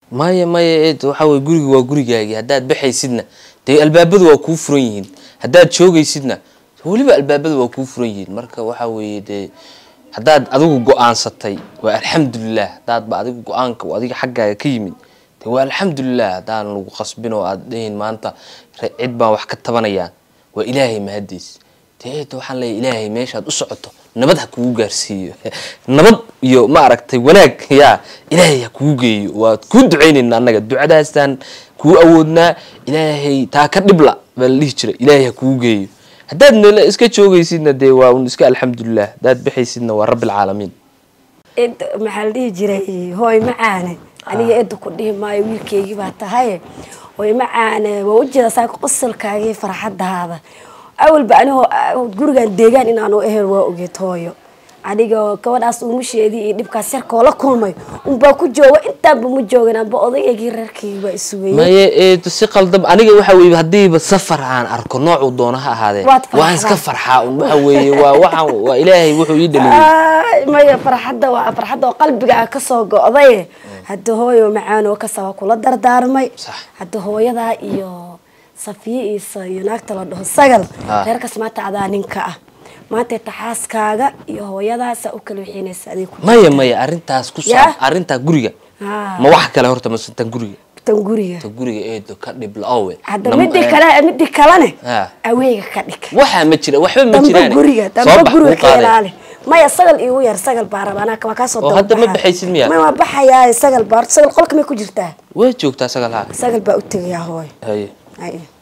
maya maya eed waxa weye guriga waa gurigaagii haddaad baxaysidna dee albaabadu waa kuu furan yihiin haddaad joogaysidna weliba albaabadu waa kuu furan yihiin marka waxa weeye dee haddaad adigu go-aansatay waa alxamdulilah haddaadba adigu go-aanka uu adiga xaggaaga ka yimid dee waa alxamdulilah haddaan lagu qasbin oo aad dhahin maanta re- cid baan wax ka tabanayaan waa ilaahay mahadiis dee eed waxaan leeyahay ilaahay meeshaad u socoto nabad ha kugu gaarsiiyo nabad iyo ma aragtay wanaag yaa ilaahay ha kugu geeyo waa kuu ducaynayna annaga ducadaastaan kuu awoodnaa ilaahay taa ka dhibla baa la dhihi jiray ilaahay ha kugu geeyo haddaad meel iska joogaysidna dee waa un iska alxamdulilah haddaad baxaysidna waa rabbilcaalamiin id maxaa la dhihi jiray hooy macaane aniga eedda ku dhihi maayo wiilkeygii baa tahay hooy macaane waa ujeeda saa qosolkaagii farxadaada awalba anigoo gurigan deegaan inaanu ehel waa ogeed hooyo aniga gabadhaas uumusheedii iyo dhibkaas yarkoo la kulmay unbaa ku jooga intaanba ma joogin anba odaygii reerkaygi baa isugayay maye eed si qaldam aniga waxa weye haddiiba safar aan arko noocuu doona ha ahaadee Waad waan iska farxdaa. farxaa un waxa weeye waa waxaan waa ilaahay wuxuu ii dhaliyey Ay, maya farxadda waa farxadda oo qalbiga kasoo go'day hadda hooyo macaan oo kasaba kula dardaarmay Sax. hadda hooyadaa iyo safiye isa iyo naagta la dhaho sagal Ah. reerkaas maanta adaa ninka ah maanta taxaaskaaga iyo hooyadaa saa u kala wixiinaysa adig ku maya maya arrintaas ku Yaa? saab arrintaa guriga Ah. ma wax kale horta mase tan guriga tan guriga tan guriga eedo ka dhib la-owe hadda Nam- midii eh, kale midii kalene Ah. aweega ka dhig waxaa ma jira waxba ma damba jiraan guriga Soo damba bax, guriga kuu ka qaadee. ilaali maya sagal igu yar sagal baa raba anaa waa kaasoo Oo daba hadda ma baxaa. baxaysid miyaa? ma waa baxayaa sagal baa sagal qolka may ku jirtaa way joogtaa sagal haa sagal baa u tegayaa hooy haye Ay.